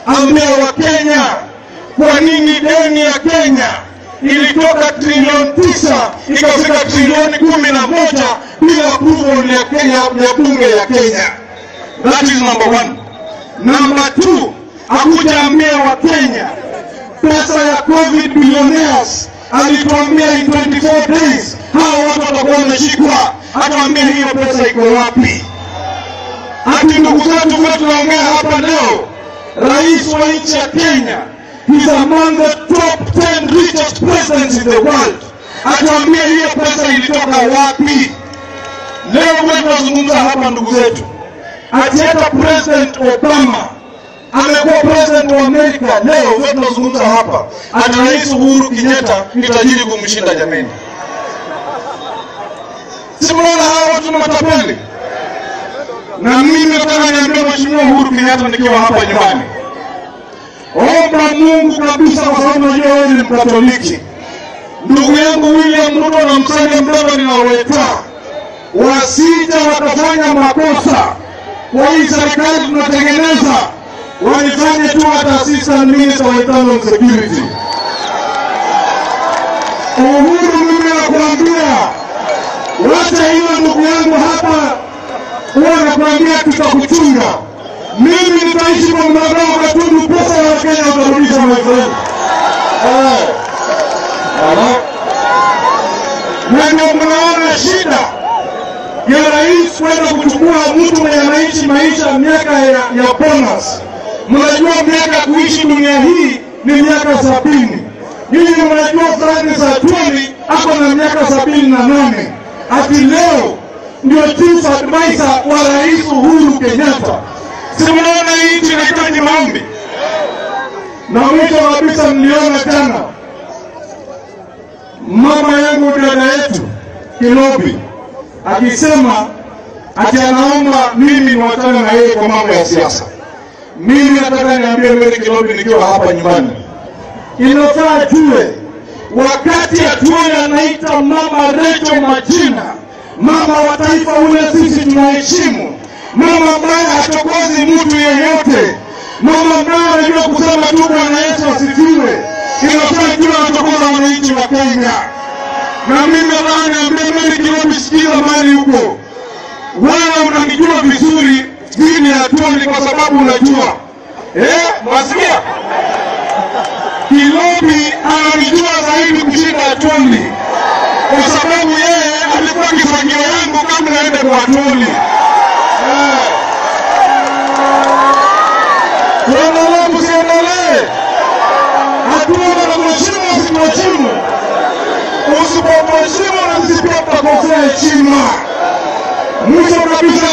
ambia Wakenya kwa nini deni ya Kenya ilitoka trilioni tisa ikafika trilioni kumi na moja bila approval ya Kenya ya bunge ya Kenya. That is number one. Number two, hakujaambia Wakenya pesa ya COVID billionaires alituambia in 24 days hawa watu watakuwa wameshikwa. Hatuambia hiyo pesa iko wapi? Hati ndugu zetu vile tunaongea hapa leo, rais wa nchi ya Kenya is among the top 10 richest presidents in the world. Atuambie hiyo pesa ilitoka wapi? Leo vile tunazungumza hapa ndugu zetu, ati hata President Obama amekuwa president wa Amerika. Leo vile tunazungumza hapa, ati rais Uhuru Kenyatta ni tajiri kumshinda. Jameni, si mnaona hawa watu ni matapeli? Na mimi nataka niambie Mheshimiwa Uhuru Kenyatta nikiwa hapa nyumbani, omba Mungu kabisa, kwa sababu najua wewe ni Mkatoliki. Ndugu yangu William Ruto na Musalia Mudavadi na Weta wasija wakafanya makosa kwa hii serikali tunatengeneza, walifanye tu hata assistant minister wa internal security. Uhuru, mimi nakuambia, wacha hiyo ndugu yangu hapa huwa nakwambia tutakuchunga. Mimi nitaishi kwa mtandao Gatundu, pesa ya Wakenya utarudisha my friend. Eh. Ala. Na ndio mnaona shida ya rais kwenda kuchukua mtu mwenye anaishi maisha miaka ya, ya bonus. Mnajua miaka ya kuishi dunia hii ni miaka sabini. Nyinyi mnajua Francis Atwoli ako na miaka sabini na nane. Ati leo ndio chief advisor wa rais Uhuru Kenyatta. Si mnaona hii nchi inahitaji maombi? Na mwisho kabisa, mliona jana mama yangu dada yetu Kilobi akisema ati anaomba mimi niwachane na yeye kwa mambo ya siasa. Mimi nataka niambie Mary Kilobi nikiwa hapa nyumbani, inafaa jue wakati Atuoli anaita mama Rachel majina mama wa taifa ule sisi tunaheshimu, mama ambaye hachokozi mtu yeyote, mama ambaye anajua kusema tu Bwana Yesu asifiwe. Inafaa jua anachokoza wananchi wa Kenya. Na mimi nataka niambie Mary Kilobi, sikiza mali huko, wewe unanijua vizuri dini ya Atuoli kwa sababu unajua eh, wasikia Kilobi ananijua zaidi kushinda Atuoli kwa sababu yeye alikuwa kifagio yangu kabla aende kwa Atuoli. Eh. Tuendelee msiendelee? Atuoli na mheshimu usimheshimu, usipomheshimu na sisi pia tutakosea heshima. Mwisho kabisa